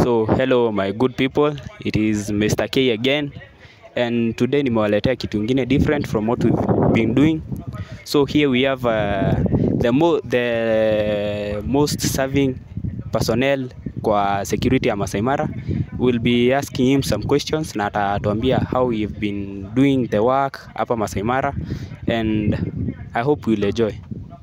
So hello my good people, it is Mr. K again and today nimewaletea kitu ingine different from what we've been doing. So here we have uh, the, mo the most serving personnel kwa security ya Masai Mara. We'll be asking him some questions na atatuambia how we've been doing the work hapa Masai Mara and I hope you'll enjoy.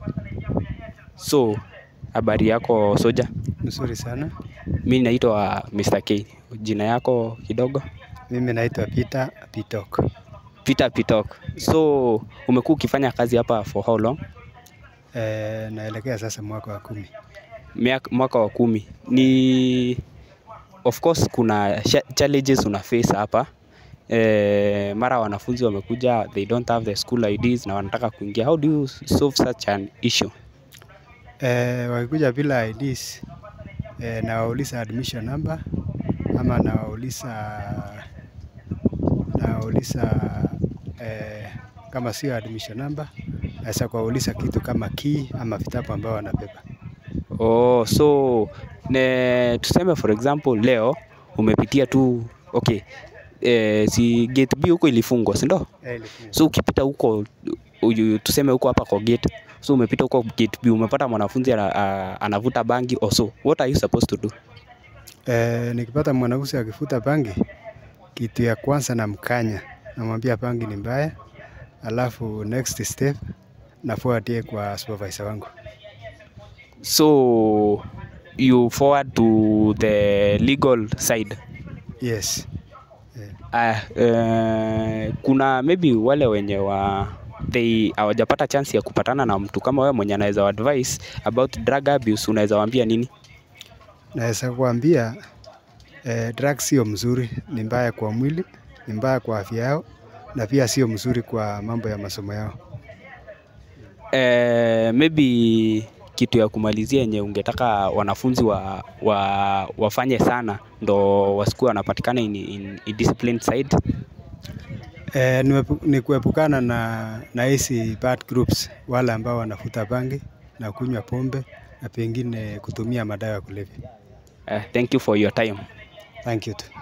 So habari yako soja? Mzuri sana. Mi naitwa Mr. K. Jina yako kidogo? Mimi naitwa Peter Pitok. Peter Pitok. So umekuwa ukifanya kazi hapa for how long? E, naelekea sasa mwaka wa kumi. Miaka, mwaka wa kumi. Ni of course kuna sha- challenges una face hapa e, mara wanafunzi wamekuja they don't have the school IDs na wanataka kuingia. How do you solve such an issue? E, wakikuja bila IDs e, nawauliza admission number ama nawauliza nawauliza e, kama sio admission number naweza kuwauliza kitu kama key ama vitabu ambao wanabeba. Oh, so ne, tuseme for example leo umepitia tu okay, eh, si gate B huko ilifungwa si ndio? E, ilifungwa. So ukipita huko uyu, tuseme huko hapa kwa gate, so umepita huko gate B umepata mwanafunzi ana, a- anavuta bangi or so, what are you supposed to do? E, nikipata mwanafunzi akifuta bangi, kitu ya kwanza namkanya, namwambia bangi ni mbaya, alafu next step nafuatie kwa supervisor wangu. So you forward to the legal side. Yes. Uh, uh, kuna maybe wale wenye wa they hawajapata chance ya kupatana na mtu kama wewe mwenye anaweza advice about drug abuse, unaweza waambia nini? Naweza kuambia eh, drugs sio mzuri, ni mbaya kwa mwili, ni mbaya kwa afya yao na pia sio mzuri kwa mambo ya masomo yao. Eh, maybe kitu ya kumalizia yenye ungetaka wanafunzi wa, wa, wafanye sana ndo wasikuwe wanapatikana in, in, in disciplined side. Eh, ni wepu- ni kuepukana na na hizi bad groups, wale ambao wanafuta bangi na kunywa pombe na pengine kutumia madawa ya kulevya. Eh, thank you for your time. Thank you. too.